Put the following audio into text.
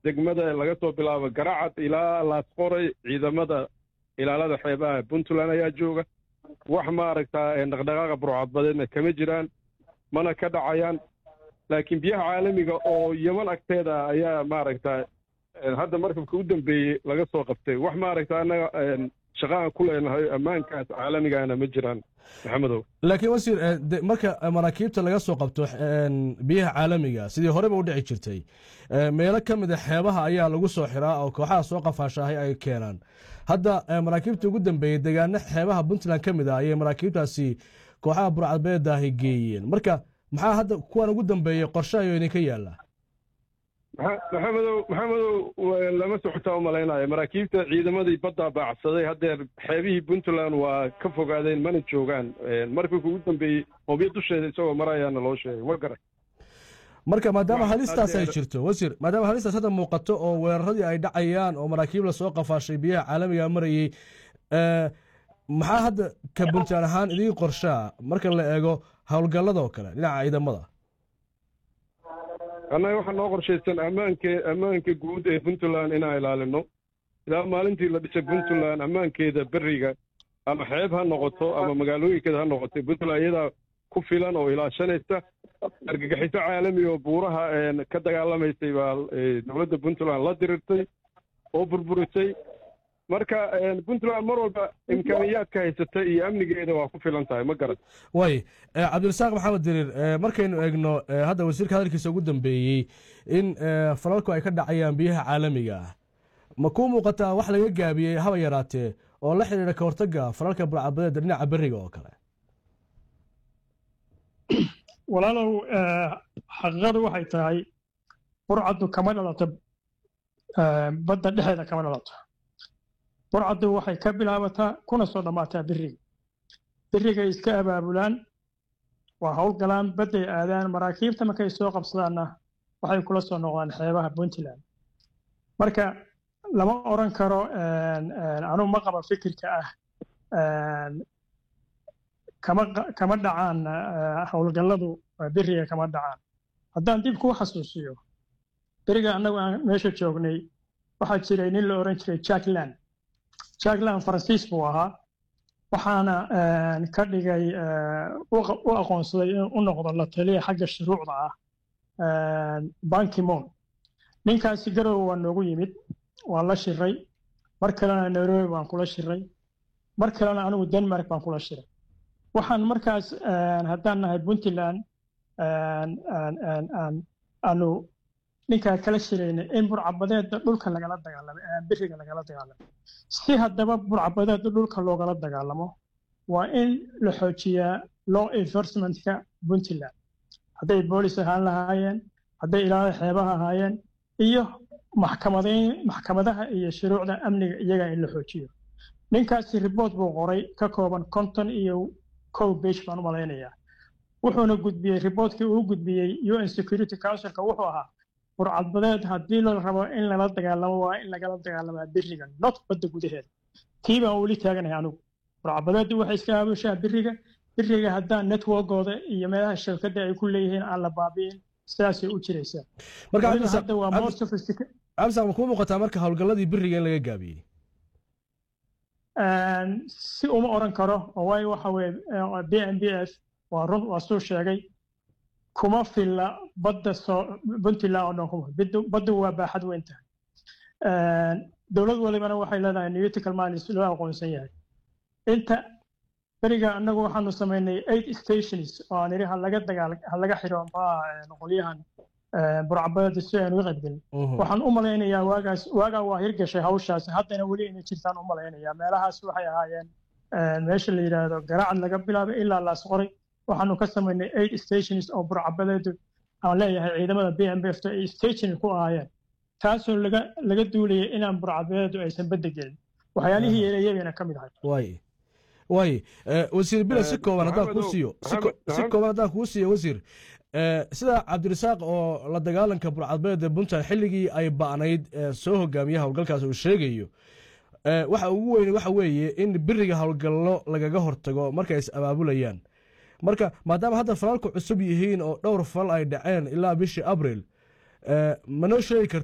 degmada laga soo bilaabo garacad ilaa laasqoray ciidamada ilaalada xeebaha puntland ayaa jooga wax maaragtaa dhaqdhaqaaqa burcadbadeedna kama jiraan mana ka dhacayaan laakiin biyaha caalamiga oo yeman agteeda ayaa maaragtaa hadda markabka u dambeeyey laga soo qabtay wax maaragta annaga shaqaan ku leenahay ammaankaas caalamigaana ma jiraan maxamedow laakiin wasiir marka maraakiibta laga soo qabto biyaha caalamiga sidii horeba u dhici jirtay meelo ka mida xeebaha ayaa lagu soo xiraa oo kooxaha soo qafaashaahay ay keenaan hadda maraakiibta ugu dambeeyey deegaano xeebaha puntland ka mid ah ayay maraakiibtaasi kooxaha burcadbeedaahi geeyeen marka maxaa hadda kuwan ugu dambeeyey qorshahayo idinka yaalla maxamedow maxamedow lama socotaa umalaynaya maraakiibta ciidamadii baddaa baacsaday haddeer xeebihii puntland waa ka fogaadeen mana joogaan markii ugu dambeeyey hobyo dusheeda isagoo marayaana loo sheegay wa garan marka maadaama halistaas ay jirto wasiir maadaama halistaas hadda muuqato oo weeraradii ay dhacayaan oo maraakiib lasoo qafaashay biyaha caalamiga marayey maxaa hadda ka puntland ahaan idiin qorshaa marka la eego howlgalladoo kale dhinaca ciidamada annaga waxaa noo qorshaysan ammaanke ammaanka guud ee puntland inaan ilaalino ilaa maalintii la dhisay puntland ammaankeeda beriga ama xeeb ha noqoto ama magaalooyinkeeda ha noqoto puntland iyadaa ku filan oo ilaashanaysa argagixiso caalami oo buuraha ka dagaalamaysay baa dowladda puntland la dirirtay oo burburisay marka puntland mar walba imkaaniyaadka haysata iyo amnigeeda waa ku filan tahay ma garan way cabdirasaaq maxamed diriir markaynu eegno hadda wasiirka hadalkiisa ugu dambeeyey in falalku ay ka dhacayaan biyaha caalamiga ah ma kuu muuqataa wax laga gaabiyey haba yaraatee oo la xidhiidha ka hortagga falalka burcabadeeda dhinaca beriga oo kale walaalow xaqiiqadu waxay tahay burcaddu kama dhalato badda dhexeeda kama dhalato burcaddu waxay ka bilaabataa kuna soo dhammaataa beriga berigay iska abaabulaan waa howlgalaan badday aadaan maraakiibta markay soo qabsadaanna waxay kula soo noqdaan xeebaha puntland marka lama odran karo anugu ma qaba fikirka ah kama dhacaan howlgalladu beriga kama dhacaan haddaan dib kuu xasuusiyo beriga annagu aan meesha joognay waxaa jiray nin la odhan jiray jackland jackland faransiis buu ahaa waxaana ka dhigay u aqoonsaday in u noqdo la taliya xagga shuruucda ah bankimon ninkaasi garow waa noogu yimid waan la shiray mar kalena nairobi baan kula shiray mar kalena anigu denmark baan kula shiray waxaan markaas haddaan nahay puntland aanu ninkaa kala shiraynay in burcabadeeda dhulka lagala dagaalamo beriga lagala dagaalamo si haddaba burcabadeeda dhulka loogala dagaalamo waa in la xoojiyaa law enforcementka puntland hadday boolis ahaan lahaayeen hadday ilaalada xeebaha ahaayeen iyo maxkamadayn maxkamadaha iyo shuruucda amniga iyaga in la xoojiyo ninkaasi ribort buu qoray ka kooban konton iyo kow besh baan u malaynayaa wuxuuna gudbiyey riboortkii uu gudbiyey un security councilka wuxuu ahaa burcadbadeed haddii la rabo in lala dagaalamo waa in lagala dagaalamaa beriga not badda gudaheeda tii baan weli taaganahay anigu burcadbadeeddu waxay iska aabushaa beriga beriga haddaan networkooda iyo meelaha shabkadda ay ku leeyihiin aan la baabi'in sidaasay u jiraysaa markahadda waa absa ma kuu muuqataa marka howlgalladii beriga in laga gaabiyey si uma odhan karo oo waayo waxa weye b n b f waa run waa suu sheegay kuma filla badda soo puntland oo dhan kuma baddu waa baaxad weyn tahay dowlad walibana waxay leedahay newtical mines loo aqoonsan yahay inta beriga annagu waxaanu samaynay eight stations oo aan idhi halaga dagaal halaga xiro maxaa qolyahan burcabadeeda si aan uga qaybgelin waxaan u malaynayaa waagaas waagaa waa hirgashay hawshaas haddana weli inay jirtaan u malaynayaa meelahaas waxay ahaayeen meesha la yidhaahdo garacad laga bilaabay ilaa laas qoray waxaanu ka samaynay eight stations oo burcabadeedu aan leeyahay ciidamada b m b f ay station ku ahaayeen taasoo laga laga duulayay inaan burcabadeedu aysan badda gelin waxyaalihii yeelayagana ka mid ahay waay waay wasiir bila si kooban haddaan kuu siiyo si kooban haddaan kuu siiyo wasiir sida cabdirasaaq oo la dagaalanka burcadbeeda puntland xilligii ay ba'nayd soo hogaamiya howlgalkaas uu sheegayo waxa ugu weyn waxa weeye in beriga howlgallo lagaga hortago marka is abaabulayaan marka maadaama hadda falalku cusub yihiin oo dhowr fal ay dhaceen ilaa bishii abril manoo sheegi karta